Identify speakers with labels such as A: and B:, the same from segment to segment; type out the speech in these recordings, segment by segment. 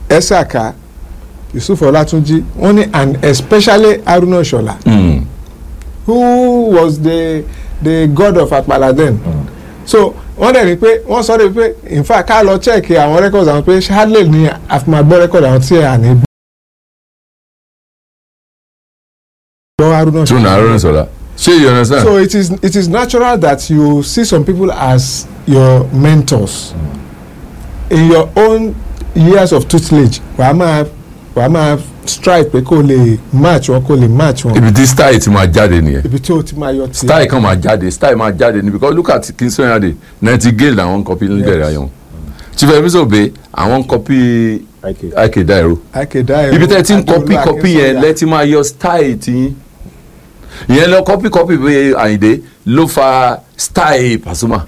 A: Esaka Yusuf Olatunji wọ́n ní and especially Haruna Shola
B: Mm.
A: who was the the god of Apala then so wọ́n dẹ̀ ní pé wọ́n sọ de pé in fact ká lọ check àwọn records àwọn pé Harley ní àfimàgbọ́ record àwọn tí à ní gbọ́ Haruna
B: true na Haruna Shola ṣé you understand.
A: so it is it is natural that you see some people as your mentors in your own years of tutelage wàá máa wàá máa strive pé kó lè match wọn kó lè match wọn
B: ibi tí style ti máa jáde nìyẹn
A: ibi tí o ti máa yọ tiẹ̀.
B: style kan máa jáde style máa jáde ni because look at King Sunny Ade Nightingale làwọn copy níbẹ̀rẹ̀ ayé wọn Chief Emerson Obey àwọn copy Ike Dairo
A: akéda
B: ibi tẹ́ ẹ ti ń copy copy yẹn lẹ́tí máa yọ style tí ìyẹn lọ copy copy bí Àyìndé ló fa style Pasuma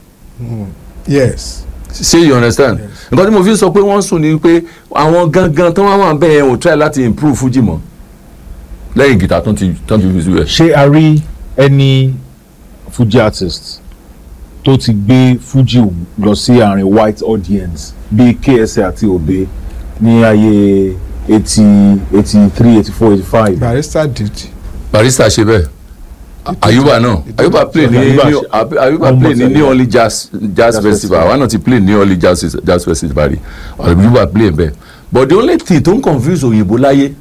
A: yes
B: ṣé you understand nǹkan tí mo fi sọ pé wọ́n sùn ni pé àwọn gangan tó wá wà bẹ́ẹ̀ ò try láti improve Fuji mọ́ lẹ́yìn gìtá tó ti tó ti fi síbẹ̀.
C: ṣé a rí ẹni fuji artist tó ti gbé fuji lọ sí àárín white audience bíi KSA àti Obey ní ayé eighty eighty three eighty four eighty five.
A: barrister duty
B: barista ṣe bẹ́ẹ̀ ayuba náà ayuba play ní
C: Ayuba
B: ní-
C: ṣe-
B: ayuba play ní
C: Almost
B: new orleans jazz jazz
C: Jazz
B: festival
C: festival.
B: àwa náà ti play ní orleans jazz jazz festival rí ayuba play bẹ́ẹ̀ but the only thing tó ń confuse òyìnbó láyé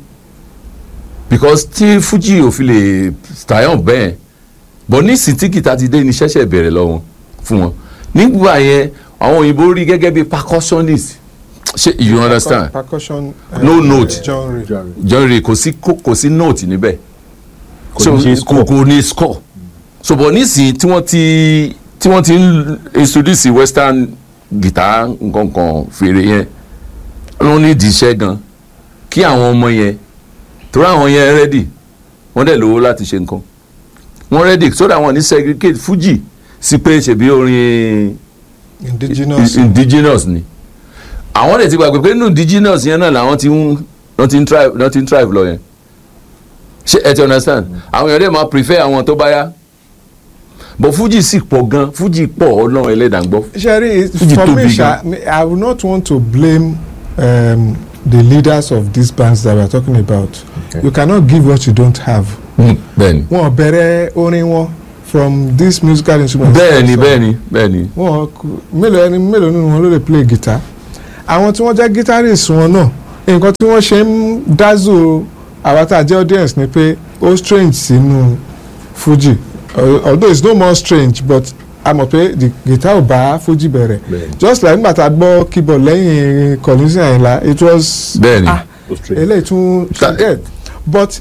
B: because tí fuji ò fi lè tayan bẹ́ẹ̀ but ní sitikita ti dé ní ṣẹ̀ṣẹ̀ bẹ̀rẹ̀ lọ́wọ́ fún wọn nígbà yẹn àwọn òyìnbó rí gẹ́gẹ́ bí percussionist ṣe you understand
A: percussion uh,
B: No note.
A: genre
B: genre kò sí kò sí note níbẹ̀
C: Kò
B: so
C: ní ṣe
B: kò
C: score.
B: kò ní score so but nísìnyí tí wọ́n ti tí wọ́n ti ń introduce western guitar nkankan fèrè yẹn wọ́n ní ìdíṣẹ́ gan kí àwọn ọmọ yẹn torí àwọn yẹn ready wọ́n dẹ̀ lówó láti ṣe nǹkan wọ́n ready so that wọ́n ní segregate fuji sí pé ṣèbí orin
A: indigenous
B: indigenous ni àwọn dẹ̀ ti gbàgbé pé nínú indigenous yẹn náà làwọn ti ń wọ́n ti ń thrive wọ́n ti ń thrive lọ yẹn ṣe ẹ ti understand àwọn èèyàn dẹ̀ máa prefer àwọn tó bá yá but fuji sì pọ̀ gan fuji pọ̀ ọlọ́run ẹlẹ́dàá ń gbọ́
A: Sherry,
B: Fuji
A: for me,
B: tóbi
A: Sha, I would not want to blame um, the leaders of these bands that we are talking about.
C: Okay.
A: You cannot give what you don't have.
B: bẹ́ẹ̀ni
A: Wọ́n bẹ̀rẹ̀ orin wọn from this musical instrument.
B: bẹ́ẹ̀ni bẹ́ẹ̀ni bẹ́ẹ̀ni
A: Wọ́n kú- mélòó ẹni mélòó nínú wọn ló lè play guitar. Àwọn tí wọ́n jẹ́ guitarist wọn náà nǹkan tí wọ́n ṣe ń dazzle àwa tá a jẹ́ audience ni pé ó strange sínú Fuji Al- although it's no more strange but a mọ̀ pé the guitar ò bá Fuji bẹ̀rẹ̀
C: Bẹ́ẹ̀ni.
A: just like nígbà tá a gbọ́ keyboard lẹ́yìn Collins Àyìnlá it was
B: bẹ́ẹ̀ni
A: ah eléyìí tún
B: Ta-
A: forget but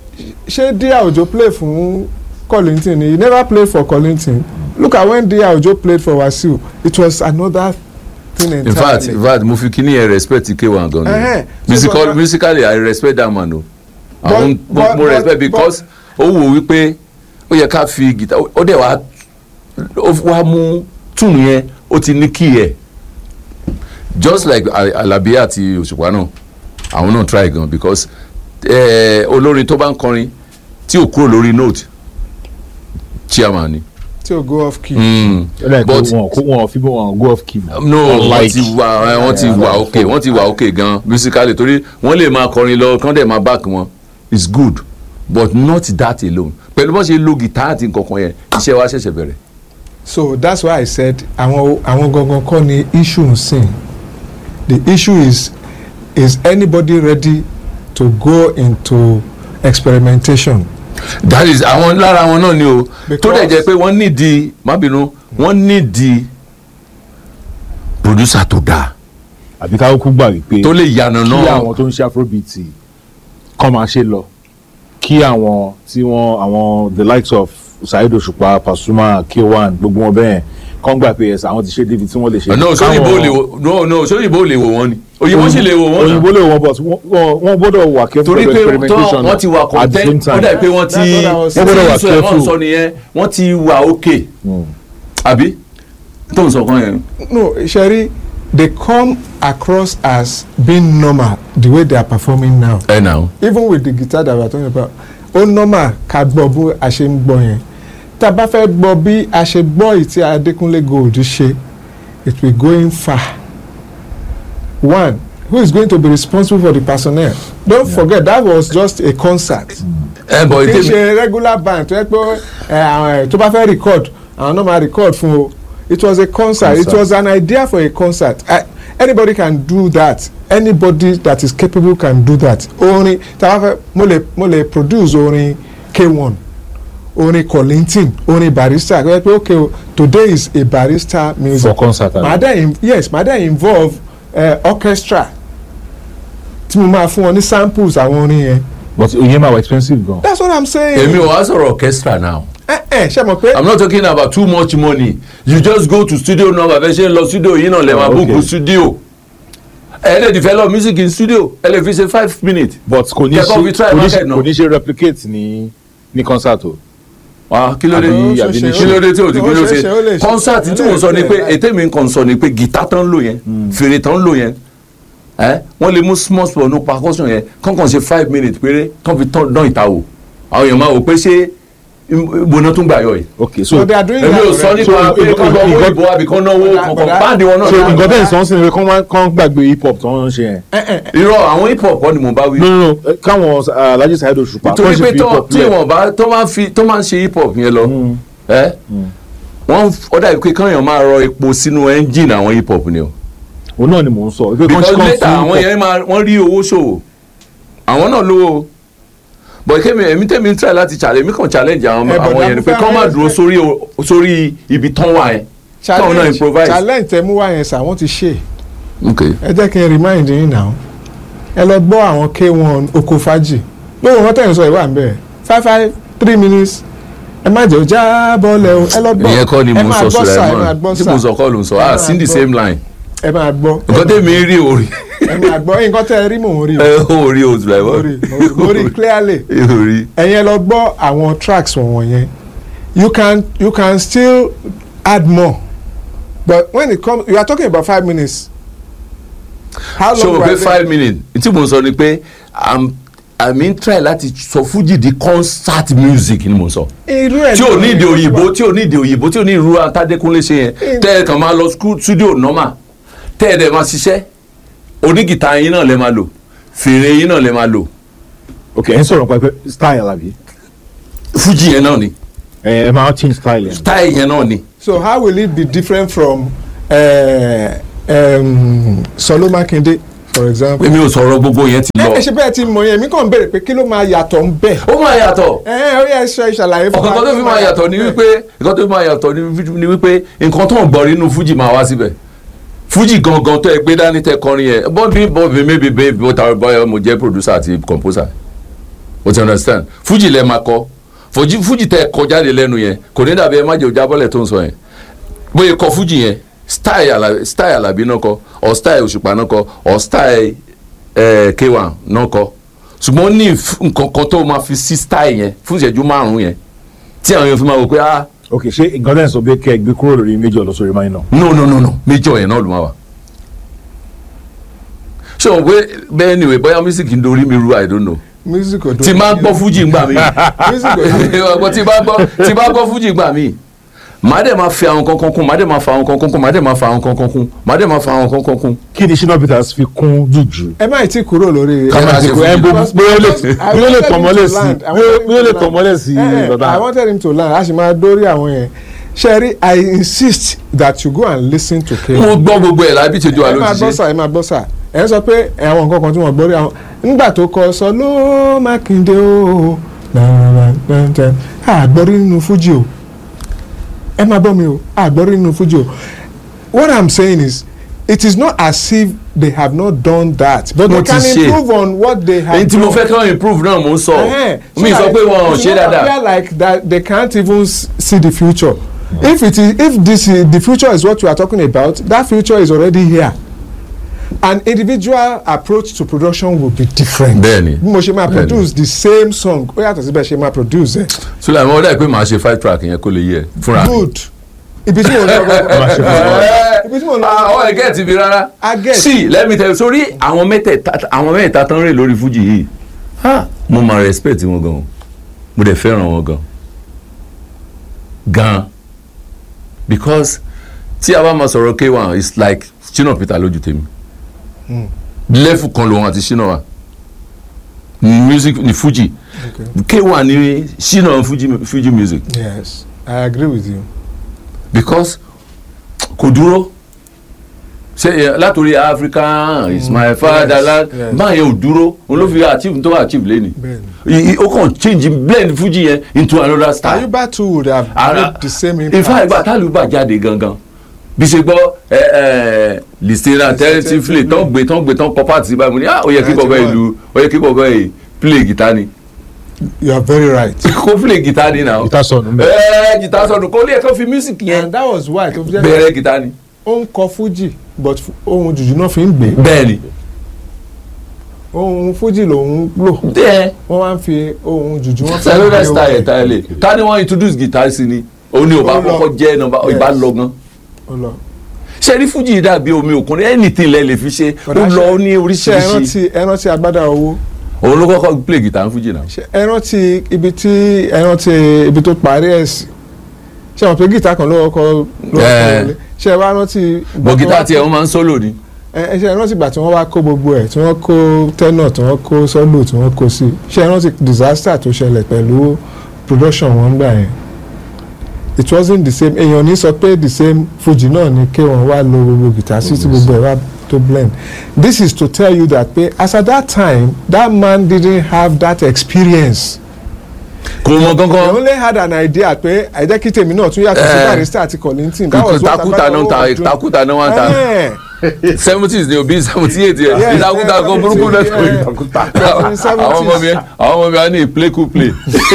A: ṣé Dia Ojo play fún Kollington ni he never played for Kollington look at when Dia Ojo played for Wasiu it was another thing entirely
B: in fact in fact mo fi kíní yẹn respect k1 gan
A: Ẹhẹ́n.
B: ni
A: So,
B: musical
A: but-
B: musically i respect that man o
A: But-
B: àwọn mo
A: but-
B: mo
A: but-
B: respect because ó wò wípé ó yẹ ká fi guitar ó dẹ̀ wá ó wá mú tune yẹn ó ti ní key ẹ̀ just like Al- Alabi àti Òṣùpá náà àwọn náà try gan because eh, olórin tó bá ń kọrin tí ò kúrò lórí note chairman ni.
A: tí o go off key.
B: Mm.
C: ó dà pé
B: But-
C: wọn kó wọn fi bó wọn go off key mọ́.
B: no wọ́n
C: Unlike-
B: ti wà ẹ, wọ́n ti wà ok wọ́n ti wà ok gan musically torí wọ́n lè máa kọrin lọ kán dẹ̀ máa back wọn it's good but not that alone pẹ̀lú bọ́n ṣe lo guitar àti nǹkankan yẹn iṣẹ́ wa ṣẹ̀ṣẹ̀ bẹ̀rẹ̀.
A: so that's why I said àwọn àwọn gangan kọ́ ni issue ń sìn the issue is is anybody ready to go into experimentation
B: that is àwọn lára wọn náà ni o tó dẹ̀
A: Because-
B: jẹ́ pé wọ́n nídìí má bínú wọ́n nídìí producer tó dáa
C: àbí ká kúkú gbà wípé
B: tó lè yànnà
C: kí
B: náà
C: àwọn tó ń ṣe afrobeat kọ́ máa ṣe lọ kí àwọn tí wọ́n àwọn the likes of Saheed Òṣùpá Pasuma K1 gbogbo wọn bẹ́ẹ̀ kọ́ ń gbà pé ẹ̀sà àwọn ti ṣe débi tí wọ́n lè ṣe.
B: no sóyìnbó
C: Káwọn-
B: lè wò no no sóyìnbó lè wò wọ́n ni òyìnbó sì lè wò wọ́n náà.
C: òyìnbó lè wọ́n but wọ́n- wọ́n wọ́n gbọ́dọ̀ wà careful
B: torí
C: pẹ̀lú
B: pé
C: experimentation
B: wọ́n ti wà
C: at the same
B: content ó
C: time.
B: dà pé wọ́n ti
A: That's what I was
C: saying. Wọ́n gbọ́dọ̀ wà
B: tí wọ́n
C: careful.
B: sọ nìyẹn wọ́n ti wà okay àbí tó ń sọ kan yẹn.
A: no sherry they come across as being normal the way they are performing now
B: ẹ nà ó.
A: even with the guitar that we are talking about ó normal ká gbọ́ bí a ṣe ń gbọ́ yẹn tá a bá fẹ́ gbọ́ bí a ṣe gbọ́ èyí tí Adékúnlé Gold ṣe it will going far one who is going to be responsible for the personnel don't forget that was just a concert
B: ẹ bọ̀
A: kì í
B: ètè mi
A: ṣe regular band tó yẹ pé ẹ, àwọn ẹ, tó bá fẹ́ record àwọn náà máa record fún o it was a concert, it
C: Concert.
A: was an idea for a concert I, anybody can do that anybody that is capable can do that orin tá a bá fẹ́ mo lè mo lè produce orin k1 orin Kollington orin barista kò yẹ pé okay o today is a barista music
C: for concert
A: màá dẹ̀ in- yes màá dẹ̀ involve uh, orchestra tí mo máa fún wọn ní samples àwọn orin yẹn
C: but oye ma were expensive gan.
A: that's what i'm saying.
B: èmi ò wá sọ̀rọ̀ orchestra now
A: ẹ ẹ ṣe mọ̀ pé
B: i'm not talking about too much money you just go to studio náà bàbá ṣe ń lọ studio yìí náà lè máa
C: Oh,
B: book
C: okay.
B: studio ẹ lè develop music in studio ẹ lè fi ṣe five minutes
C: but kò ní
B: Kẹ́kọ̀ọ́ fi
C: ṣe
B: try
C: kò ní
B: market
C: ṣe
B: náà.
C: kò ní ṣe replicate ní ní concert o.
B: wá kí ló dé
C: Àbí-
A: ó
C: àbí
A: ṣe-
C: ní
B: kí ló dé tí o ti
A: ó
B: kí ló
A: ṣe- ó lè
B: ṣe
A: ṣe-
B: concert tí mo sọ ni pé
A: ó lè ṣe-
B: ètè mi kàn sọ ni pé guitar tán ń lò yẹn fèrè tán ń lò yẹn ẹ wọ́n lè mú small small no percussion yẹn kàn kàn ṣe five minutes péré kàn fi tán dán ìta wò àwọn èèyàn máa wò pé ṣé ìbòná tún gbà yọ yìí
C: okay so
A: so they are doing
B: èmi
A: that
B: ò sọ
A: already.
B: nípa
C: So,
B: pé
C: ìgbọ́-
B: kàn lọ owó
C: ìgbọ́-
B: ìbò àbí kàn náwó
A: Bọ̀dá-
B: kankan
A: bọ̀dá-
B: báńdì wọn
C: so
B: náà
C: nǹkan tẹ̀ ń sọ sí ni pé kán wá- kán gbàgbé hip hop tó ń ṣe yẹn.
A: ẹ ẹ
B: irọ́ àwọn hip hop kọ́ ni mo bá wí
C: no no no eh, káwọn uh, Alhaji Saheed Òṣùpá
B: torí
C: kán ṣe
B: pé
C: fi hip
B: tó
C: hop
B: tí
C: lẹ̀.
B: wọn bá tó máa ń fi tó máa ń ṣe hip hop yẹn lọ ẹ wọn ó dàbí pé káyọ̀ máa rọ epo sínú ẹ́ńjìnì àwọn hip hop ni o
C: òun náà ni mò ń sọ. pé kán
B: because
C: ṣe- kán
B: later
C: fi
B: àwọn
C: hip hop-
B: yẹn máa wọ́n rí owó ṣòwò àwọn náà lówó o but kémi èmi tèmi ń try láti challenge èmi kàn challenge àwọn
A: Eh, but
B: àwọn yẹn ni pé
A: I'm
B: kán má
A: fair-
B: dúró sórí o- sórí ibi tán wà yẹn káwọn náà
A: challenge
B: improvise.
A: challenge tẹ mú wá yẹn sà wọ́n ti ṣe
B: ok
A: ẹ jẹ́ kí n remind yín now ẹ lọ gbọ́ àwọn k1 oko fàájì lóhùn wọn tẹ̀yìn sọ ìwà ń bẹ̀ five five three minutes ẹ má jẹ́ ọjà bọ́ọ̀lẹ̀ o ẹ lọ gbọ́
B: ìyẹn kọ́ ni
A: ẹ
B: mo
A: máa
B: sọ
A: gbọ́ sà ẹ máa
B: Sulaiman
A: gbọ́
B: tí
A: sà
B: mo sọ kọ́ ló ń sọ
A: Ẹ
B: ah
A: máa
B: sí the
A: gbọ́.
B: same line
A: ẹ máa gbọ́
B: nǹkan tèmi rí orí
A: ẹ máa gbọ́ nǹkan tẹ́ ẹ rí mò ń rí o
B: ẹ orí o
A: mo rí
B: Sulaiman
A: mo rí- mo rí clearly
B: orí
A: ẹ̀yin ẹ lọ gbọ́ àwọn tracks wọ̀nyẹn yẹn you can you can still add more but when it comes you are talking about five minutes how
B: ṣé o
A: long
B: mọ̀ pé
A: were they-
B: five minutes tí mo sọ ni pé i'm i mean try láti sọ fújì di concert music ni mo sọ
A: irú ẹ̀
B: tí ò ní
A: náà
B: èdè
A: ni-
B: òyìnbó tí ò ní èdè òyìnbó tí ò ní irú atádékúnlé ṣe yẹn tẹ́ ẹ kàn máa lọ school studio normal tẹ́ ẹ dẹ̀ máa ṣiṣẹ́ onígìtá yín náà lè máa lò fèrè yín náà lè máa lò
C: okay ẹ ń sọ̀rọ̀ pé style àbí
B: fújì yẹn náà ni
C: ẹ ẹ máa change style yẹn.
B: style yẹn náà ni
A: so how will it be different from uh, um, Solo Makinde for example.
B: èmi ò sọ̀rọ̀ gbogbo yẹn ti
A: ẹ
B: lọ
A: ẹ ṣe bẹ́ẹ̀ ti mọ̀ yẹn mi kàn ń béèrè pé kí ló máa yàtọ̀ ń bẹ̀.
B: ó máa yàtọ̀
A: ẹ ẹ ó yẹ ṣe ìṣàlàyé fún
B: ọ̀kan tó fi máa yàtọ̀ ni wípé nǹkan tó fi máa yàtọ̀ ni wí- ni wípé nǹkan tó ń gbọ́ nínú fújì máa wá síbẹ̀ fújì gangan tó ẹ gbé dání tẹ kọrin yẹn bọ́ọ̀bì bọ́ọ̀bì maybe babe bó ta bọ́ọ̀ mo jẹ́ producer àti composer o ti understand fújì lẹ máa kọ fújì fújì tẹ kọ jáde lẹ́nu yẹn kò ní dàbí ẹ má jẹ́ òjá bọ́lẹ̀ tó ń sọ yẹn bóyá kọ fújì yẹn style Àlàbí style Àlàbí náà kọ or style Òṣùpá náà kọ or style eh, K1 náà kọ ṣùgbọ́n ó ní ìf- nǹkan kan tó máa fi sí style yẹn fún ìṣẹ́jú márùn-ún yẹn tí àwọn èèyàn fi máa wò pé ah
C: ok ṣé nǹkan tẹ̀ ń sọ pé kẹ́ ẹ gbé kúrò lórí major lọ sórí minor.
B: no no no no major yẹn náà ló máa wà ṣé o pé bẹ́ẹ̀ ni ìwé bóyá music ń dorí mi ru i don't know
A: music odo
B: tí máa ń gbọ́ fújì ńgbà mí
A: music odo
B: tí bá gbọ́ tí bá gbọ́ fújì ńgbà mí màá dẹ̀ máa fi àwọn kankan kún màá dẹ̀ máa fa àwọn kankan kún màá dẹ̀ máa fa àwọn kankan kún màá dẹ̀ máa fa àwọn kankan kún.
C: kí ni Shina Peters fi kún jùjú.
A: ẹ má tí kúrò lórí.
B: Ká máa ṣe
C: àsìkò ẹ
B: fújì.
C: bó bóyá ó lè
A: I
C: bóyá ó lè
A: wanted
C: tàn
A: him
C: mọ́lẹ̀
A: to
C: sí
A: land. I
C: bóyá
A: wanted him
C: bóyá ó lè
A: to
C: tàn mọ́lẹ̀ sí
A: Eh, eh,
C: bàbá.
A: I wanted him to land a sì máa dórí àwọn yẹn Sherry I insist that you go and listen to K1.
B: mo gbọ́ gbogbo ẹ̀ lábí tètè wà
A: ẹ
B: ló
A: máa
B: ti
A: gbọ́
B: ṣe
A: sà ẹ máa gbọ́ sà ẹ ń sọ pé àwọn nǹkan kan tí wọ́n gbọ́ rí àwọn nígbà tó kọ sọ ló Mákindé o àgbọ̀rí nínú fújì o ẹ máa gbọ́ mi o àgbọ̀rí nínú fújì o what i'm saying is it is not as if they have not done that but
B: Wọ́n
A: they can
B: ti ṣe.
A: improve on what they have
B: èyí tí mo
A: done.
B: fẹ́ kí wọ́n improve náà mo ń sọ
A: Eh-heh.
B: mi sọ
A: that
B: pé wọn ò
A: it's
B: ṣe
A: not
B: dáadáa
A: appear like that they can't even s- see the future if it is if this is the future is what we are talking about that future is already here an individual approach to production will be different.
B: Bẹ́ẹ̀ni.
A: bí mo ṣe máa
B: Bẹ́ẹ̀ni.
A: produce the same song ó yàtọ̀ síbẹ̀ ṣe máa produce ẹ̀.
B: sọlá ìmọ̀ ọ̀dà pé màá ṣe five track yẹn kó lè yẹ fúnra mi.
A: good ibi tí mo lọ
C: Máa ṣe fún wa.
A: ibi tí mo lọ
B: àwọn ẹ̀gẹ́ ti fi rárá.
A: I get.
B: sí let me tell you sórí àwọn mẹ́tẹ̀ẹ̀ta àwọn mẹ́tẹ̀ẹ̀ta tán rè lórí fújì yìí ha, mo máa respect wọn gan mo dẹ̀ fẹ́ràn wọn gan gan because tí a bá máa sọ̀rọ̀ K1 it's like Shina Peter lójú tèmi level kan lòun àti Shina wa ní music ní Fuji
A: Okay.
B: K1 ní Shina Fuji Fuji music
A: yes i agree with you.
B: because kò dúró ṣe ẹ, látòrí Africa is my
A: Yes,
B: fatherland
A: yes.
B: máa yẹn ò dúró òun ló fi achieve tó achieve lẹ́ni
A: bẹ́ẹ̀ni.
B: ó kàn change blend Fuji yẹn into another style.
A: ayuba too would have
B: ara
A: made the same
B: in fact
A: impact.
B: ìgbà tálùbà jáde gangan bí ṣe gbọ́ ẹ ẹ lìsẹ́ra tẹ́lẹ̀tìfìlẹ̀ tán gbé tán gbé tán kọ́ pàtì sí báyìí mo ní ah ó yẹ kí bọ̀bọ̀ ìlú ó yẹ kí bọ̀bọ̀ yìí play guitar ni
A: you are very right.
B: kó play guitar ni náà
C: Guitar sọnù mbẹ.
B: ẹ guitar sọnù kó lè kó fi music yẹn
A: and that was why tó fi jẹ́ pé
B: bẹ̀rẹ̀ guitar ni.
A: ó ń kọ fuji but fu- ohun jùjú náà fi ń gbé
B: bẹ́ẹ̀ni
A: ohun fuji lòun lò
B: bẹ́ẹ̀
A: wọ́n máa ń fi ohun jùjú wọn
B: cellular style ẹ̀ táyẹ̀lẹ̀ ta ni wọ́n introduce guitar sí ni òun ni ò bá
A: Ó lọ.
B: kọ́kọ́ jẹ́ nọ́mbà ìbá lọ gan
A: ó lọ.
B: ṣe rí fújì dàbí omi òkun ní anything lẹ lè fi ṣe ó
A: Bọ̀dá
B: lọ
A: ṣe-
B: ní
A: ṣe ẹ
B: oríṣiríṣi
A: rántí ẹ rántí agbádá owó
B: òun ló kọ́kọ́ play guitar ní fújì náà.
A: ṣe ẹ rántí ibi tí ẹ rántí ibi tó parí ẹ̀ sí ṣe wọn pe gíta kan ló kọ́kọ́ ló kọ́kọ́
B: Eh.
A: wọlé ṣe ẹ wá rántí. ìgbà
B: bọ̀
A: tí
B: guitar
A: wọ́n-
B: tiẹ̀ wọ́n máa ń solo ni.
A: ẹ ẹ ṣe ẹ rántí ìgbà tí wọ́n wá kó gbogbo ẹ̀ tí wọ́n kó tenor tí wọ́n kó solo tí wọ́n kó sí ṣe ẹ rántí disaster tó ṣẹlẹ̀ pẹ̀lú production wọn gbà yẹn it wasn't the same èèyàn ní sọ pé the same fuji náà ni kí wọ́n wá lo gbogbo guitar sí tí gbogbo ẹ̀ wá tó blend this is to tell you that pé as at that time that man didn't have that experience
B: kò mọ
A: he
B: gángan
A: only had an idea pé àìjẹ́ kí tèmi náà tún yàtọ̀ sí
B: Eh.
A: barrister àti Kollington that was what
B: takuta náà ta
A: Agbára Owó
B: takuta náà wà ta
A: Eh.
B: seventies ni obi seventy eight yẹn
A: Yes,
B: ìtakuta
A: yes,
B: kan burúkú náà tó
A: yes.
B: ìtakuta
A: Yes, in the
B: àwọn ọmọ mi
A: 70s.
B: àwọn ọmọ mi á ní play cool play.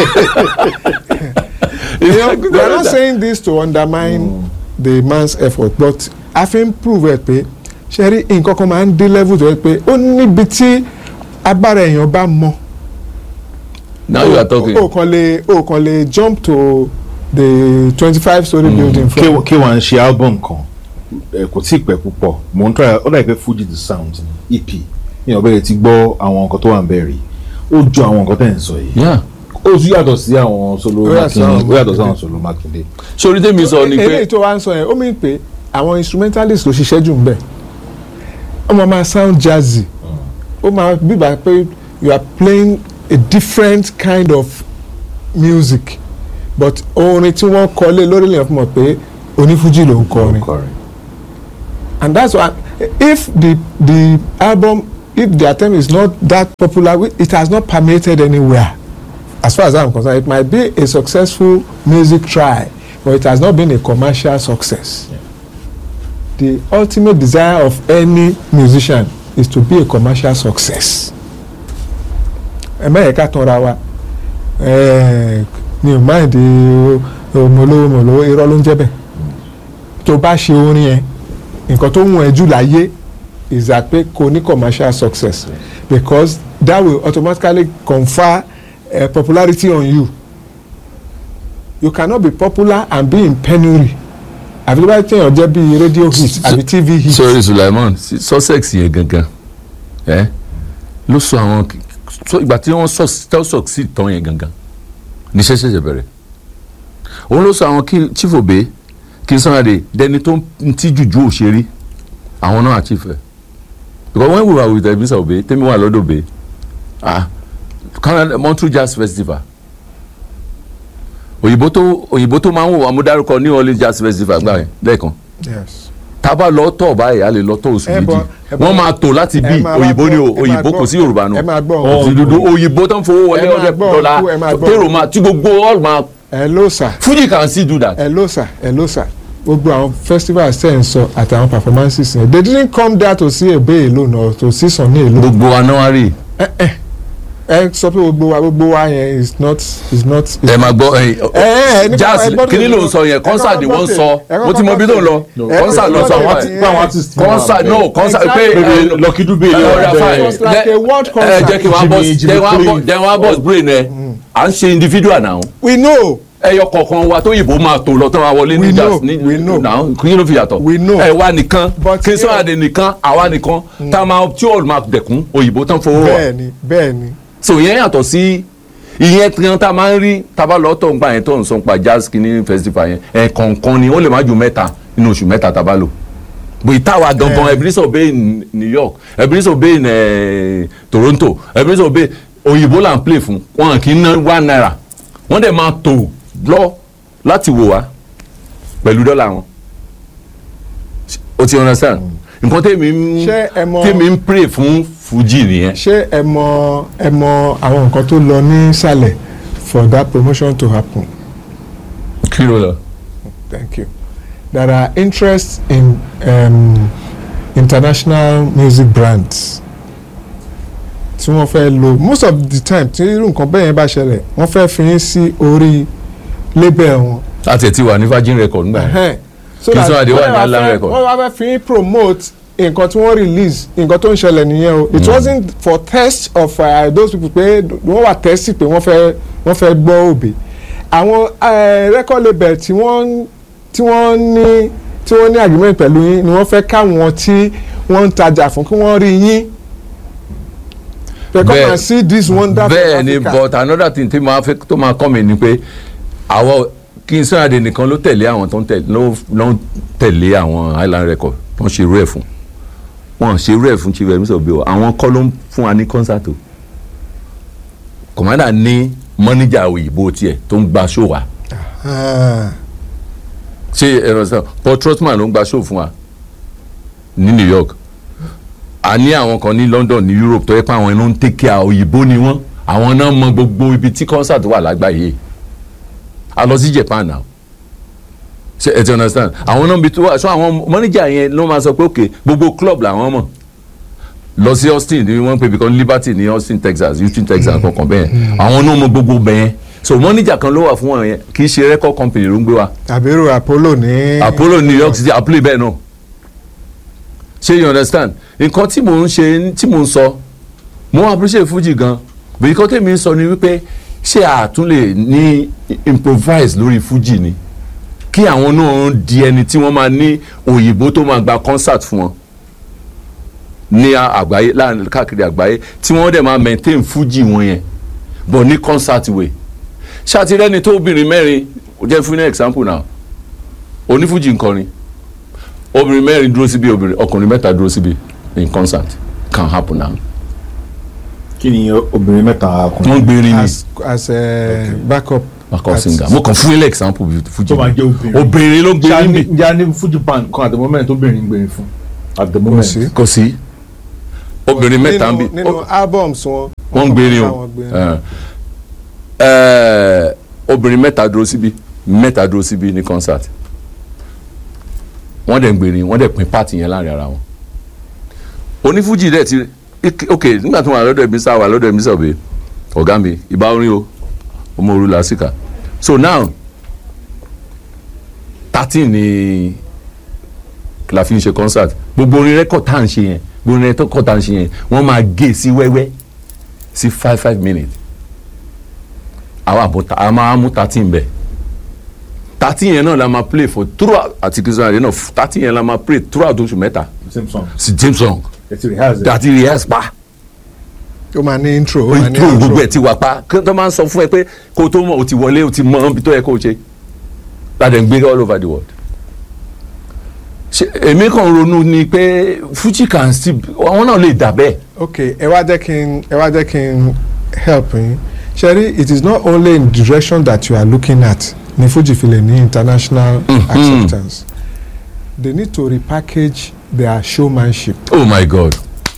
A: You know, we are not saying this to undermine the man's effort but a fi ń prove ẹ pé ṣe rí nǹkan kan máa ń dé level tó yẹ pé ó níbi tí agbára èèyàn bá mọ
B: now you are talking.
A: o kàn lè o kàn lè jump to the twenty five story building
C: K
A: from
C: K1 ń ṣe album kan ẹ, kò tí ì pẹ́ púpọ̀ mò ń try ó dà pé Fuji the sound ni EP ní ọ̀bẹ ti gbọ́ àwọn nǹkan tó wà ń bẹ̀rẹ̀ ó jọ àwọn nǹkan tẹ̀ ń sọ yìí
B: Yeah.
C: ó tún yàtọ̀ sí àwọn solo
A: Ó yàtọ̀ sí
C: Makinde
A: àwọn
C: ó yàtọ̀ sí
A: Makinde.
C: àwọn solo Makinde.
B: sori tèmi sọ ni
A: eléyìí
B: pé
A: tó wá ń sọ yẹn ó mì pé àwọn instrumentalist ló ṣiṣẹ́ jù ń bẹ̀ ó máa máa sound jazzy ó máa bíbá pé you are playing a different kind of music but orin tí wọ́n kọ lé lórí lèèyàn fún mọ̀ pé onífújì ló ń kọrin
C: Kọrin.
A: and that's why if the the album if the attempt is not that popular wi- it has not permeated anywhere as far as i'm concerned it might be a successful music try but it has not been a commercial success the ultimate desire of any musician is to be a commercial success ẹ mẹ́yẹ̀ẹ́ ká tanra wa ẹ̀ẹ́ mi ò máa di mọ̀lówó mọ̀lówó irọ́ ló ń jẹ́ bẹ́ẹ̀ tó bá ṣe orin yẹn nǹkan tó wù ẹ́ jù láyé is that pé kò ní commercial success because that will automatically confer uh, popularity on you you cannot be popular and be in penury àfi tó bá tẹ̀yàn jẹ́ bíi radio hit àbí tv hit
B: sorry Sulaiman si- sussex yẹn gangan ẹ ló sọ àwọn sọ ìgbà tí wọ́n sọ succeed tán yẹn gangan níṣẹ́ ṣẹ̀ṣẹ̀ bẹ̀rẹ̀ òun ló sọ àwọn kí chief obe kí n sọ́nà de dẹni tó ń tí jùjú òṣèré àwọn náà chief ẹ̀ because when we were with Ebisa Obe tẹ́mi wà lọ́dọ̀ Obe ah Canada Montreal Jazz Festival òyìnbó tó òyìnbó tó máa ń wò wá mú dárúkọ New Orleans Jazz Festival gbà yẹn lẹ́ẹ̀kan
A: yes
B: tábà lọ tọ̀ báyìí a lè lọ tọ̀ oṣù
A: Ẹ
B: méjì
A: bọ- ẹ bọ-
B: wọ́n máa tò láti bí
A: ẹ máa wá
B: òyìnbó ni o
A: gbọ́- ẹ máa
B: òyìnbó
A: gbọ́-
B: kò sí yorùbá nù
A: ẹ máa gbọ́
B: òsì dúdú òyìnbó tó ń fowó wọlé
A: Ẹ máa
B: ọdẹ
A: gbọ́
B: dọ́là
A: ọ̀nkú, ẹ máa gbọ́
B: tèrò máa tí gbogbo all máa
A: hello sir
B: Fuji can still do that.
A: hello sir hello sir gbogbo àwọn festivals tẹ̀ ń sọ àtàwọn performances yẹn they didn't come there to see Ebe alone or to see Sunny alone
B: gbogbo wa náà rí
A: ẹ sọ pé gbogbo wa gbogbo wa yẹn is not is not. is
B: ẹ máa gbọ́
A: ẹ ẹ ní
B: jazz
A: ẹ gbọ́dọ̀
B: kí ni ló ń
A: lọ-
B: sọ yẹn
A: ẹ
B: concert ni
A: kọ́kọ́
B: wọ́n
A: gbọ́
B: sọ
A: tè- ẹ
B: mo ti mọ
A: kọ́kọ́
B: bí tó ń lọ
A: ẹ
B: concert lọ
A: kọ́kọ́
B: sọ
A: gbọ́
B: wọ́n
A: tè-
B: ti
C: pé àwọn artist
B: concert no concert pé
A: Exactly.
B: ẹ,
C: Lucky Dube
B: ẹ,
C: ni
B: ọ̀rẹ́
C: wọ́n
B: fine.
C: bẹ̀rẹ̀.
A: It was like a world
B: ẹ
A: concert.
B: jẹ́ kí wọ́n bọ́
C: Jimmy- Jimmy
B: jẹ́ wọ́n bọ́
C: Cliff.
B: jẹ́ wọ́n bọ́ brain ẹ à ń ṣe individual now
A: we know
B: ẹyọ kọ̀ọ̀kan wa tó yìnbó máa tó lọ tó máa wọlé
A: We
B: ní
A: know,
B: jazz ní
A: we know.
B: náà kí ló fi yàtọ̀
A: We know.
B: ẹ wá nìkan
A: But
B: kí n sọ
A: here-
B: àdé nìkan àwa nìkan tá a máa tí ó máa dẹ̀kun òyìnbó tán fowó wà
A: bẹ́ẹ̀ni bẹ́ẹ̀ni
B: so ìyẹn yàtọ̀ sí ìyẹn kan tá a máa ń rí tábà lọ tó ń gbà yẹn tó ń sọ pa jazz kìíní festival yẹn ẹ̀ kọ̀ọ̀kan ni ó lè má ju mẹ́ta nínú oṣù mẹ́ta tá a bá lò but ìtawà gangan
A: Eh.
B: Ebenezer Obey in New York Ebenezer Obey in eh, Toronto Ebenezer Obey òyìnbó là ń play fún wọn kì í ná one naira wọ́n dẹ̀ máa tò lọ láti wò wá pẹ̀lú dọ́là wọn o ti understand nǹkan tèmi ń
A: Ṣé ẹ mọ̀-
B: tèmi ń pray fún Fuji nìyẹn
A: ṣé ẹ mọ ẹ mọ àwọn nǹkan tó lọ nísàlẹ̀ for that promotion to happen
B: kí ló lọ.
A: thank you there are interests in um, international music brands tí wọ́n fẹ́ lo most of the time tí irú nǹkan bẹ́ẹ̀ yẹn bá ṣẹlẹ̀ wọ́n fẹ́ fi yín sí orí label wọn.
B: láti ẹ̀ tí wà ní Virgin Record nígbà yẹn.
A: Ẹhẹ́n. so
B: Kí
A: that
B: Sunny Adé wà ní
A: wọ́n wá
B: Island
A: fẹ́-
B: Record.
A: wọ́n wá fẹ́ fi yín promote nǹkan tí wọ́n release nǹkan tó ń ṣẹlẹ̀ nìyẹn o it wasn't for test of uh, those people pé wọ́n wà test pé wọ́n fẹ́ wọ́n fẹ́ gbọ́ òbí àwọn uh, record label tí wọ́n tí wọ́n ní tí wọ́n ní agreement pẹ̀lú yín ni wọ́n fẹ́ káwọn tí wọ́n ń tajà fún kí wọ́n rí yín they come
B: Bẹ́ẹ̀-
A: and see this wonderful
B: bẹ́ẹ̀ ni
A: Africa.
B: but another thing tí máa fẹ́ tó máa kọ́ mi ni pé àwọn kí n Sunny nìkan ló tẹ̀lé àwọn tó ń tẹ̀lé ló ló ń tẹ̀lé àwọn Island Record tó ń ṣe irú ẹ̀ fún wọn ṣe irú ẹ̀ fún Chief Emerson Obey o àwọn kọ́ ló ń fún wa ní concert o commander ní mọ́níjà òyìnbó tiẹ̀ tó ń gba show wa
A: Ah,
B: ṣé ẹ̀rọ sọ Paul Trotman ló ń gba show fún wa ní New York a ní àwọn kan ní London ní Europe tó yẹ pé àwọn ẹnu ń take care òyìnbó ni wọ́n àwọn náà mọ gbogbo ibi tí concert wà lágbàáyé a lọ sí Japan now ṣe ẹ ti understand àwọn náà bí tó wà so àwọn mọ́níjà yẹn ló máa sọ pé ok gbogbo club làwọn mọ̀ lọ sí Austin ní wọ́n pè because Liberty ní Austin Texas Houston Texas kankan bẹ́ẹ̀ àwọn náà mọ gbogbo bẹ́ẹ̀ so mọ́níjà kan ló wà fún wọn yẹn kì í ṣe record company ló ń gbé wa
A: àbírò Apollo ní.
B: apollo new york city apollo bẹ́ẹ̀ náà ṣé you understand nǹkan tí mò ń ṣe tí mò ń sọ mo appreciate fuji gan bí nǹkan tèmi ń sọ ni wípé ṣé àtún lè ní improvise lórí fuji ni kí àwọn náà di ẹni tí wọ́n máa ní òyìnbó tó máa gba concert fún wọn ní àgbáyé láàrin káàkiri àgbáyé tí wọ́n dẹ̀ máa maintain fuji wọn yẹn but ní concert way ṣàtìrẹ́ni tó obìnrin mẹ́rin jẹ́ fún ní example now onífújì nkọrin obìnrin mẹ́rin dúró síbi obìnrin ọkùnrin mẹ́ta dúró síbi in concert can happen now.
C: kí ni obìnrin mẹ́ta
B: wọ́n
C: ọkùnrin
B: gbérin ni
A: as as a backup.
B: backup
A: artist.
B: singer mo kàn fún ilé example bí fújì
C: tó máa jẹ́ obìnrin
B: obìnrin ló gbérin mi
C: njẹ́ a ní fuji band kan at the moment obìnrin ń gbèrín fún at the
A: Kò
C: moment
A: sí.
B: kò sí obìnrin mẹ́ta ń bí
A: nínú nínú albums wọn.
B: wọ́n ń gbérin o
A: Wọ́n gbérin.
B: Eh, eh, obìnrin mẹ́ta dúró síbi mẹ́ta dúró síbi ní concert wọ́n dẹ̀ ń gbérin wọ́n dẹ̀ pín pààtì yẹn láàrin ara wọn onífújì dẹ̀ ti ik- ok nígbà tí wọ́n wà lọ́dọ̀ ẹ̀mí sá wà lọ́dọ̀ ẹ̀mí sọ̀bẹ̀ ọ̀gá mi ìbá orin o ọmọ òru làásìkà so now thirteen ni la fi ń ṣe concert gbogbo orin rẹ́kọ̀d tá à ń ṣe yẹn gbogbo orin rẹ́kọ̀d tá à ń ṣe yẹn wọ́n máa gé sí wẹ́wẹ́ sí five five minutes àwọn àbọ̀ a máa mú thirteen bẹ̀ thirteen yẹn náà la máa play for throughout àti kìsìlẹ̀ àdé náà thirteen yẹn la máa play throughout oṣù mẹ́ta
C: same song
B: sí james song
C: ẹ ti rehearse it.
B: àti rehearse pa
A: ó máa ní intro ó máa ní
B: intro
A: outro.
B: gbogbo ẹ̀ ti wà pa kí tó máa ń sọ fún ẹ pé kó o tó mọ̀ o ti wọlé o ti mọ ibi tó yẹ kó o ṣe láti gbé all over the world ṣe èmi kàn ronú ni pé fuji can still àwọn náà lè dà bẹ́ẹ̀
A: ok ẹ wá jẹ́ kí n ẹ wá jẹ́ kí n help yín ṣẹ́rí it is not only in the direction that you are looking at ní Fuji fi lè ní international
B: Mhm.
A: acceptance they need to repackage their showmanship
B: oh my god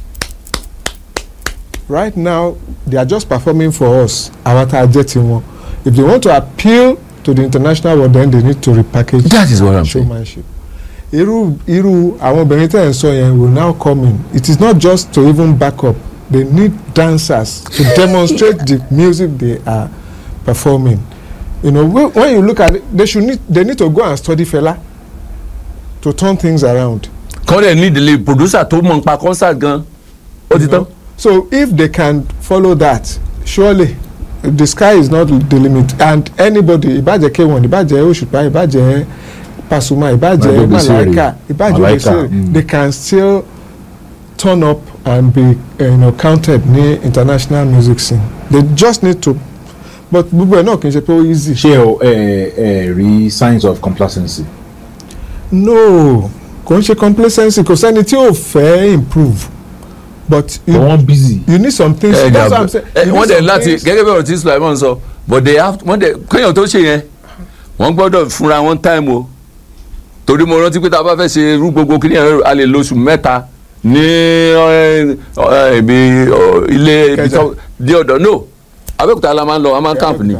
A: right now they are just performing for us àwọn tá a jẹ́ tiwọn if they want to appeal to the international world then they need to repackage
B: that is what i'm saying
A: showmanship irú irú àwọn obìnrin tẹ̀ ń sọ yẹn will now come in it is not just to even back up they need dancers to demonstrate the music they are performing you know when, when you look at it they should need they need to go and study Fela to turn things around
B: kọ́dẹ̀ ní ìdílé producer tó mọ̀ nípa concert gan ó ti
A: you
B: tán
A: know? so if they can follow that surely the sky is not the limit and anybody ìbàjẹ́ k1 ìbàjẹ́ òṣùpá ìbàjẹ́ pasuma ìbàjẹ́
C: Ìbàjẹ́ Obesere.
A: malaika ìbàjẹ́
C: Malaika,
A: obesere
C: mm.
A: they can still turn up and be uh, you know, counted ní international music scene they just need to but gbogbo ẹ̀ náà kì í ṣe pé ó easy.
C: ṣé o ẹ ẹ rí signs of complacency.
A: no kò ń ṣe complacency kò sẹ́ni tí ò fẹ́ improve but
C: but
A: you,
C: wọ́n busy.
A: you need some things
B: ẹ
A: that's
B: jà
A: what i'm saying
B: ẹ
A: You need
B: wọ́n dẹ̀
A: some
B: láti
A: things-
B: gẹ́gẹ́ bí ọ̀rọ̀ tí Sulaiman sọ but they have wọ́n dẹ̀ kéèyàn tó ṣe yẹn wọ́n gbọ́dọ̀ fúnra wọn time o torí mo rántí pé tá a bá fẹ́ ṣe irú gbogbo kí ni a lè lóṣù mẹ́ta ní ẹ, ẹ, ibi ọ, ilé ibi tó di ọ̀dọ̀ no Abẹ́òkúta la máa ń lọ a máa ń camp ni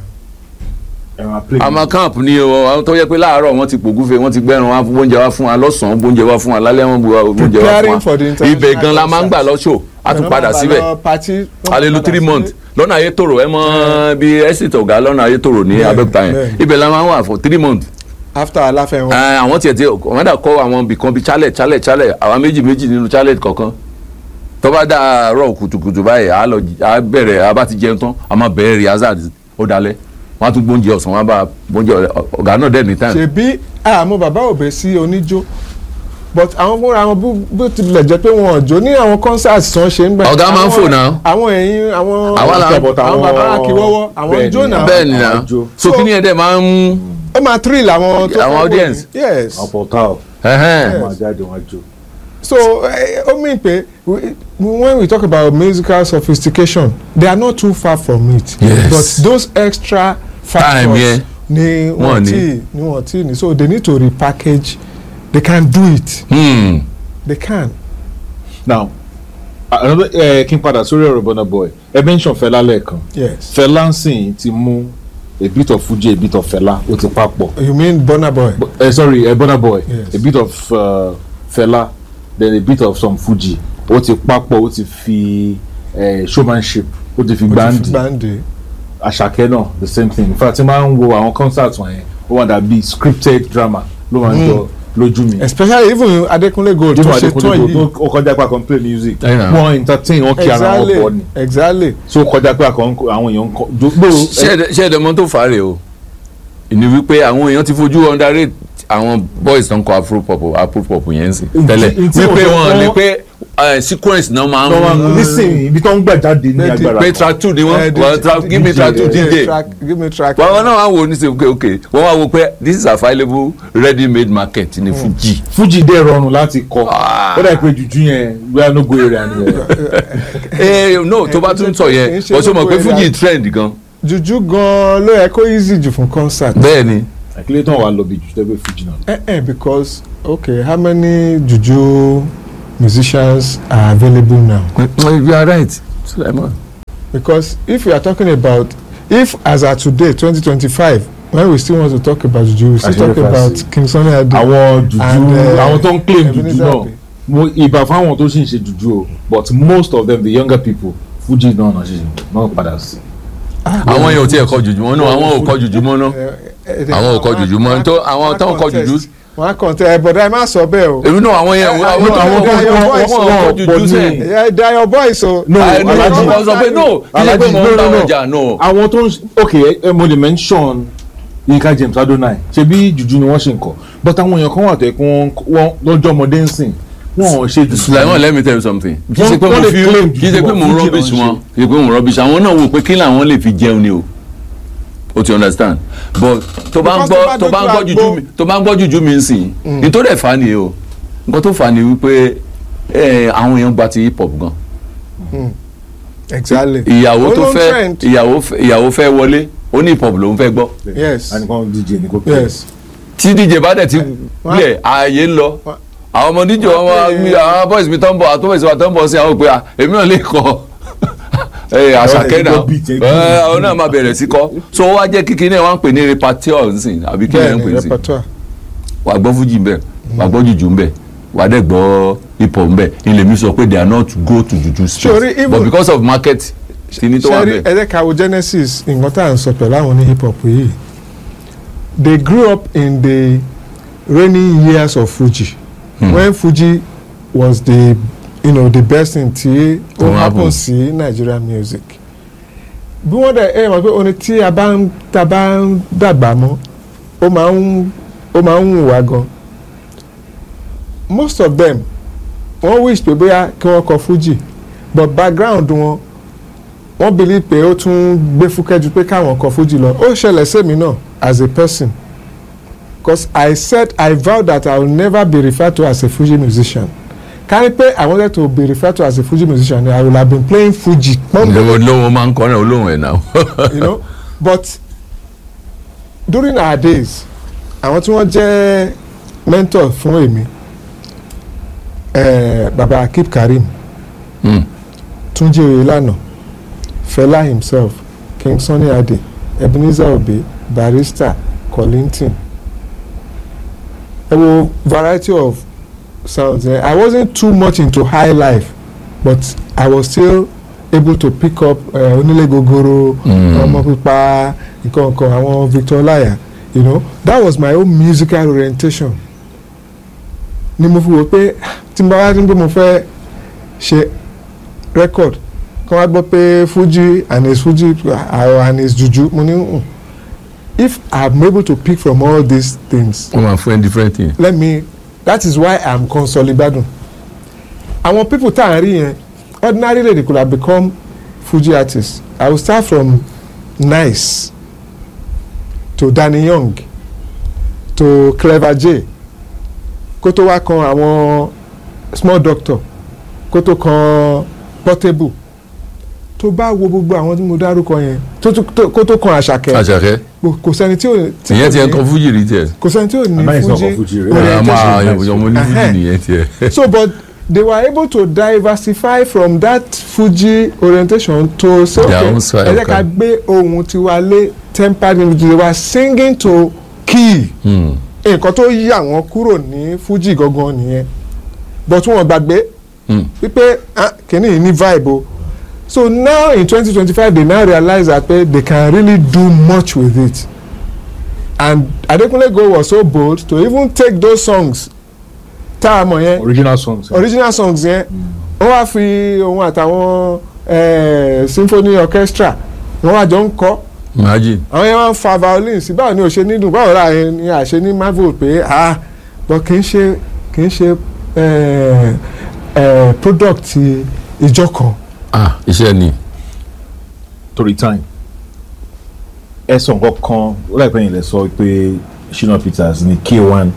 C: ẹ máa play
B: a máa camp ni o àwọn tó yẹ pé láàárọ̀ wọ́n ti pògúfe wọ́n ti gbẹ́rùn wọn oúnjẹ wá fún wa lọ́sàn-án oúnjẹ wá fún wa lálẹ́ wọn bu oúnjẹ wá
A: Preparing for the
B: fún wa
A: international
B: ibẹ̀ gan la máa ń gbà lọ́ṣọ̀ a tún padà síbẹ̀ alelu three months lọ́nà ayétòrò ẹ mọ bí exit ọ̀gá lọ́nà ayétòrò ní
A: Bẹ́ẹ̀,
B: abẹ́òkúta yẹn
A: bẹ́ẹ̀.
B: ibẹ̀ la máa ń wà for three months
A: after aláfẹ́ wọn.
B: Ẹ, àwọn tiẹ̀ tí wọ́n dà kọ́ àwọn ibìkan bíi chalet chalet chalet àwa méjì méjì nínú chalet kọ̀ọ̀kan tó bá dá àárọ̀ kùtùkùtù báyìí a lọ a bẹ̀rẹ̀ a bá ti jẹun tán a máa bẹ̀rẹ̀ rehearsal ó dalẹ̀ wọ́n á tún gbóúnjẹ ọ̀sán wọ́n á bá gbóúnjẹ ọ̀gá náà dẹ̀ ní time
A: ṣebí àmọ́ bàbá òbẹ sí oníjó but àwọn fúnra wọn bó- bó tilẹ̀ jẹ́ pé wọn ò jó ní àwọn concerts tí wọ́n ṣe ń gbà.
B: Ọ̀gá máa ń
A: àwọn-
B: fò náà.
A: àwọn ẹ̀yin àwọn
B: Àwa la-
A: àwọn bàbá akíwọ́wọ́ àwọn
C: Bẹ́ẹ̀
A: jó
C: ni.
A: náà
B: bẹ́ẹ̀ ni na
C: Àwọn àjò.
B: so kí ni ẹ̀ dẹ̀ máa ń
A: ó máa thrill àwọn tó
B: Àwọn
A: fẹ́ wò
B: audience.
A: ní. yes
C: àwọn portal
B: ẹ̀hẹ́n.
C: wọ́n máa jáde wọ́n á jó.
A: so eh, ó mean pé we- when we talk about musical sophistication they are not too far from it
B: Yes.
A: but those extra factors
B: Time, yeah.
A: ni
B: Wọ́n
A: wọ́n
B: ní.
A: tí ni wọ́n tí ni so they need to repackage they can do it
B: Hmm.
A: they can.
C: now another ẹ kí n padà sórí ọ̀rọ̀ Burna Boy ẹ mention Fẹlá lẹ́ẹ̀kan
A: yes.
C: Fẹlá ń sìn ti mú a bit of Fuji a bit of Fẹlá ó ti papọ̀
A: you mean Burna Boy.
C: ẹ sorry ẹ Burna Boy
A: Yes.
C: a bit of uh, Fẹlá then a bit of some Fuji ó ti papọ̀ ó ti fi eh, showmanship ó ti fi gbáǹdì
A: gbàǹdì.
C: àṣàkẹ́ náà the same thing in fact tí máa ń wo àwọn concert wọ̀nyẹn ó wà dàbí scripted drama ló máa ń jọ lójú mi.
A: especially even Adekunle Gold tó
C: Jimoh
A: ṣe tán
C: Adekunle
A: yìí.
C: tó kọjá pé a kàn play music
B: Ẹ̀yìn náà.
C: wọ́n entertain wọ́n kí ara wọn
A: exactly
C: bọ̀ ni
A: exactly.
C: so kọjá pé a kàn àwọn èèyàn ń kọ jogbo
B: ṣé ẹ̀dẹ̀ mọ́ tó fà á rè o ìní wípé àwọn èèyàn ti fojú underrate àwọn boys tó ń kọ afropop afropop yẹn sì tẹ́lẹ̀
C: ntí
B: wípé
C: mo sọ
B: wọn
C: fún-
B: lè pé eh, sequence náà máa ń
C: nísìnyí ibi tó ń gbà jáde ní
A: Pé-
C: agbára
B: pé
C: kan.
B: track two ni
A: Eh,
B: wọ́n
A: the-
B: wọ́n track
A: the-
B: give me
C: DJ,
B: track two
C: eh,
B: DJ
A: track give me track.
B: wọ́n náà wá wò ní sè ok ok wọ́n wá wò pé this is available ready made market ní Fuji
C: Fuji dẹ̀ rọrùn láti kọ
B: Ah.
C: ó dà pé juju yẹn wíwá no go area ni yẹn
B: eh no tó bá tún sọ
A: kì í
B: yẹn
A: ṣe
B: wọ́n sọ mọ̀ pé
A: gbogbo
B: Fuji
A: area.
B: trend gan
A: juju gan ló yẹ kó easy jù fún concert.
B: bẹ́ẹ̀ ni
C: àkílẹ̀ tán wà lọ bí juju tẹ́gbẹ́ Fuji náà.
A: Eh, eh, because okay how many juju musicians are available now.
B: you are right Sulaiman.
A: because if we are talking about if as at today twenty twenty five when we still want to talk about juju we still
C: Àṣírí
A: talk
C: fàṣí.
A: about King Sunny Ade.
C: àwọn juju
A: And, eh,
C: àwọn tó ń claim juju
A: Ebenezer
C: náà
A: Obey.
C: mo ìbà fáwọn tó sì ń ṣe juju o but most of them the younger people Fuji náà náà ṣe náà padà sí.
B: àwọn yẹn ò tí ẹ kọ jùjú mọ́ náà àwọn ò kọ jùjú mọ́ náà
A: Eh, eh,
B: àwọn ò kọ jùjú mọ́ tó àwọn tó ń kọ jùjú
A: wọn á kàn tẹ ẹ bọ̀dá ẹ má sọ bẹ́ẹ̀ o.
B: èmi náà àwọn yẹn àwọn
A: àwọn
B: tó ń kọ
A: àwọn
B: jùjú
A: voice
B: àwọn ò kọ
C: wọn
B: jùjú
C: pọ̀
B: sẹ́ẹ̀.
C: ní-
A: Yeah, they are your boys o.
C: No,
B: àìní
C: Alhaji-
B: ọkọ sọ pé no kí ṣe pé
C: Alhaji,
B: mo
C: no,
B: ń
C: no,
B: bá
C: no.
B: wọn jà no.
C: àwọn tó ń ṣe- ok ẹ mo lè mention Yinka James Adonai ṣebí juju ni wọ́n ṣe ń kọ but àwọn èèyàn kan wà tó yẹ kí wọ́n wọ́n lọ́jọ́ ọmọdé ń sìn wọ́n ò ṣe juju.
B: Sulaiman let me tell you something kì í ṣe pé
C: Wọ́n
B: mo
C: lè
B: fi
C: claim
B: kì í ṣe pé
C: jùjú
B: mo ń
C: wọn,
B: rubbish
C: Fuji náà
B: wọn kì í ṣe pé mo ń rubbish àwọn náà wò pé kí làwọn lè fi jẹun ni o o ti understand but tó bá ń
A: Because
B: gbọ́ tó bá ń gbọ́
A: dojú
B: jùjú
A: àgbo-
B: mi tó bá ń gbọ́ jùjú mi ń sìn nítorí ẹ̀ fà á nìyẹn o nǹkan tó fà á ni wípé eh, àwọn èèyàn gba ti hip hop gan
A: exactly.
B: ìyàwó tó
A: Ó ló ń
B: fẹ́
A: trend.
B: ìyàwó fẹ́- ìyàwó fẹ́ wọlé ó ní hip hop lòún fẹ́ gbọ́
A: Yes.
C: ànìkan DJ ní kò pé.
A: yes.
B: tí dj bá dẹ̀ ti
A: wọ́n á-
B: lẹ̀ ààyè ń lọ
A: wọ́n-
B: àwọn ọmọ dj wọn wá
A: pè é-
B: mi àwọn boys mi tó ń bọ̀ àtúbọ̀sí wa tó ń bọ̀ sí àwọn òpè à èmi náà lè kọ́ ẹ àṣàkẹ́
C: Àwọn
B: náà
C: ẹ̀gbọ́n beat ẹ̀
B: ẹ àwọn náà máa bẹ̀rẹ̀ sí kọ́ so ó wá jẹ́ kíkí náà wọ́n ń pè ní repertoire nsìn àbí kí
A: bẹ́ẹ̀
B: wọ́n ń
A: ni
B: pè sí
A: repertoire.
B: wà gbọ́ fújì ń bẹ̀ wà gbọ́ jùjú ń bẹ̀ wà dẹ̀ gbọ́ hip hop ń bẹ̀ ilé mi sọ pé they are not go to juju
A: Sorry,
B: street
A: even-
B: but because of market kìíní tó wà
A: sẹ́rí
B: bẹ̀
A: ẹ̀jẹ̀ ká wo genesis nǹkan tá à ń sọ pẹ̀lú àwọn ní hip hop yìí they grew up in the rainy years of fuji
B: Hmm.
A: when fuji was the you know, the best thing tí
B: Tó
A: ó
B: happen.
A: happen sí nigerian music bí wọ́n dẹ̀ ẹ mọ̀ pé orin tí a bá ń ta bá ń dàgbà mọ́ ó máa ń ó máa ń wù wá gan most of them wọ́n wish pé bóyá kí wọ́n kọ fuji but background wọn wọ́n believe pé ó tún gbé fúkẹ́ ju pé káwọn kọ fújì lọ ó ṣẹlẹ̀ sẹ́mi náà as a person because I said I vowed that I will never be referred to as a Fuji musician kárí pé I wanted to be referred to as a Fuji musician I would have been playing Fuji pọ́nbélé
B: olóhùn máa ń kọrin olóhùn ẹ̀ náà.
A: you know but during our days àwọn tí wọ́n jẹ́ mentor fún èmi eh, baba Akib Karim
B: Mm.
A: Túnjí Oyèlànà Fẹlá himself King Sunny Adé Ebenezer Obey Barrister Kollington ẹ wo variety of sounds eh? I wasn't too much into high life but I was still able to pick up uh, onílé gogoro
B: Mm.
A: ọmọ pípa nǹkan nǹkan àwọn Victor Olaya you know that was my own musical orientation ni mo fi wò pé tí n bá wá ní pé mo fẹ́ ṣe record kí wọ́n gbọ́ pé Fuji and his Fuji uh, and his juju mo ní mm, if I'm able to pick from all these things
B: wọ́n máa fún ẹ different thing.
A: let me that is why i'm consolidadun àwọn people tá à ń rí yẹn ordinarily they could have become Fuji artists i will start from Nice to Danny Young to Clever J kó tó wá kan àwọn small doctor kó tó kan Portable tó bá wo gbogbo àwọn tí mo dárúkọ yẹn tó tó- tó- kó tó kan Àṣàkẹ́
B: àṣàkẹ́
A: kò- kò sẹ́ni tí ò tí
B: ìyẹn
A: kò
B: ti ẹ̀ ń
A: ní-
B: kan fújì rí tiẹ̀.
A: kò sẹ́ni tí ò ní
C: Àmọ́ ìsọ̀kan
A: Fuji
C: Fuji rí.
B: ẹ
A: orientation.
B: máa
C: nice.
B: yọmọ ní fújì
A: Ẹhẹ́.
B: nìyẹn tiẹ̀.
A: so but they were able to diversify from that Fuji orientation to say
B: Their
A: okay
B: own style,
A: ẹ jẹ́ ká
B: okay.
A: gbé ohun tiwa lé tempered music they were singing to key
B: Hmm.
A: nǹkan tó yí àwọn kúrò ní Fuji gangan nìyẹn but wọn gbàgbé
B: Hmm.
A: wípé ah, kìíní yìí ní vibe o so now in twenty twenty five they now realize that eh, they can really do much with it and Adekunle Gold was so bold to even take those songs tá a mọ̀ yẹn
C: original songs.
A: original songs yẹn wọ́n wá fi òun àtàwọn eh, symphony orchestra wọ́n wá jọ ń kọ́
B: imagine.
A: àwọn yẹn wá ń fa violin sí báwo ni ò ṣe nídùn báwo la yẹn ni àṣẹ ní marvel pé ah but kì í ṣe kì í ṣe eh, eh, product ìjọ kan
B: ah iṣẹ́ ni.
C: torí time ẹ sọ nǹkan kan ó láìpẹ́ yìí lẹ sọ pé Shina Peters ní K1